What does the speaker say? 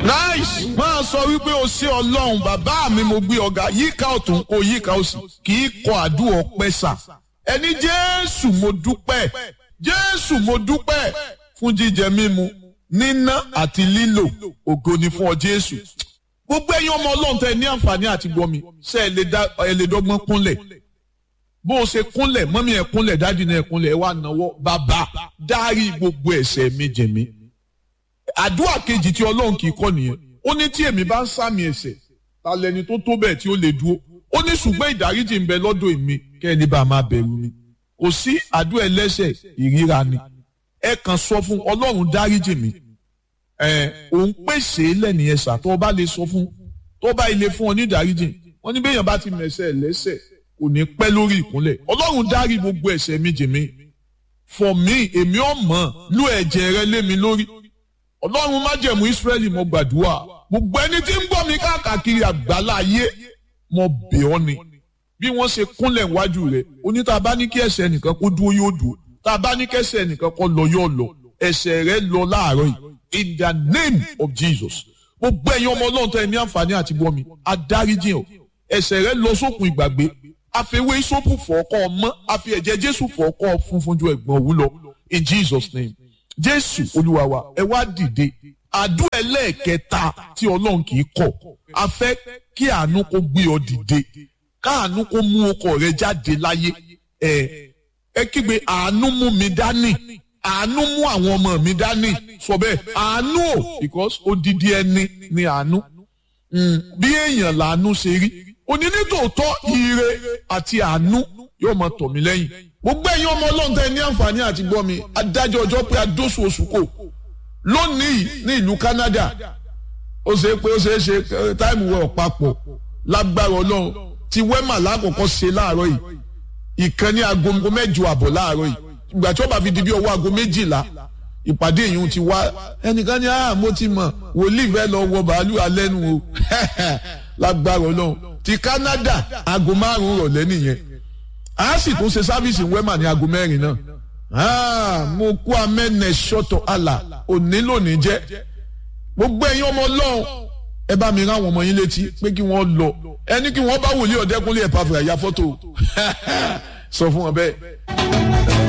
nice máa sọ wípé o ṣé ọlọ́run bàbá mi mo gbé ọ̀gá yíká ọ̀tún kó yíká òsì kì í kọ àdúrà ọpẹ́ sà ẹni jésù mo dúpẹ́ jésù mo dúpẹ́ fún jíjẹ mímu níná àti lílò ògo ni fún ọ jésù gbogbo ẹ̀yin ọmọ ọlọ́run tẹ ní àǹfààní àti gbọ́ mi ṣe ẹ lè dá ẹ lè dọ́gbọ́n kúnlẹ̀ bó o ṣe kúnlẹ̀ mọ́mí ẹ̀ kúnlẹ̀ dájú náà ẹ̀ kúnlẹ̀ ẹ̀ wá náwó bàbá dárí gbogbo ẹ̀ṣẹ̀ mi jẹ̀ mí àdúrà kejì tí ọlọ́run kì í kọ́ nìyẹn ó ní tí èmi bá ń sàmì ẹ̀ṣẹ̀ ta lẹni tó tó bẹ́ẹ̀ tí ó lè dúró ó ní ṣùgbọ́n ìdáríjì ń bẹ lọ́dọ̀ èmi kẹ́ni bá máa bẹ̀rù mi kò sí àdúrà ẹlẹ́ṣẹ̀ ìríra ni ẹ kàn sọ fún ọlọ́run dáríjì mi ẹ òun pèsè lẹ́nìyẹn sà tó o bá lè sọ fún tó o bá ilé fún ọ ní ìdáríjì wọ́n ní bẹ́ẹ̀yàn bá ti mẹ̀ṣẹ̀ lẹ́ṣẹ̀ kò ní pẹ́ lórí ìkúnlẹ̀ ọlọ́run dárí gbogbo ẹ̀ṣẹ̀ mi jì mí fọ̀ mí èmi ọ̀mọ́ lú ẹ̀jẹ̀ rẹ lé mi lórí ọlọ́run májẹ̀mú ìsírẹ́lì mo gbàdúrà gbogbo ẹni tí ń gbọ́ mi káàkiri àgbálá ayé mo bẹ̀ ọ́ ni bí wọ́n ṣe kúnlẹ̀ wájú rẹ̀ oní tá a bá ní kí ẹ̀ṣẹ̀ nìkan kó dúró yóò dúró tá a bá ní kí ẹ̀ṣẹ̀ nìkan kó lọ yóò lọ ẹ̀ṣẹ̀ rẹ̀ lọ láàárọ̀ yìí in the name of Jesus gbogbo ẹ̀yin ọmọ ọlọ́run tó ẹ ní àǹfààní àti gbọ́ mi adáríjì ọ̀ ẹ̀ṣẹ̀ rẹ̀ lọ sókun ìgbàgbé àfẹwé sópù fọ́ọ̀kọ́ ọmọ àfi ẹ̀jẹ̀ Jésù fọ́ọ̀kọ́ funfun ju ẹ̀gbọ́n òwú lọ in Jesus name jésù olúwa wa ẹ wá dìde àdúrà ẹlẹ́ẹ̀kẹta tí ọlọ́run kì í kọ̀ a fẹ́ kí àánú kó gbé ọ dìde káàánú kó mú ọkọ rẹ jáde láyé ẹ ẹ kígbe àánú mú mi dání àánú mú àwọn ọmọ mi dání sọ bẹ́ẹ̀ àánú o because odidi ẹni ni àánú bí èèyàn làánú ṣe rí òní nítòótọ́ ire àti àánú yóò máa tọ̀ mí lẹ́yìn gbogbo ẹ̀yin ọmọ ọlọ́run tẹ́ ní àǹfààní àti gbọ́ mi adájọ́ ọjọ́ pé adóṣù oṣù kò lónìí ní ìlú Canada ó ṣe é pé ó ṣe é ṣe táìmù wẹ̀ ọ̀pápọ̀ lágbára ọlọ́run ti wẹ́mà lákòókò ṣe láàárọ̀ yìí ìkànnì aago mẹ́jọ àbọ̀ láàárọ̀ yìí ìgbà tí ó bá fi di bí ọwọ́ aago méjìlá ìpàdé yìí ti wá ẹnìkan ní ah mo ti mọ̀ wòlíì fẹ́ lọ wọ bàálù alẹ́ nu o lágbára ọlọ́run ti Canada aago márùn-ún rọ̀lẹ́ nìyẹn a sì tún ṣe sáfíìsì wẹ́mà ní aago mẹ́rin náà mo kú amẹ́nẹ̀ ṣọ́tọ̀ àlà òní lónìí jẹ́ gbogbo ẹ̀yin ọmọ ọlọ́run ẹ bá mi rán àwọn ọmọ yín létí pé kí wọ́n lọ ẹni kí wọ́n bá wòlíì ọ̀dẹ́kúnlé ẹ̀ pàfẹ́ àyà fọ́tò sọ fún wọn bẹ́ẹ̀.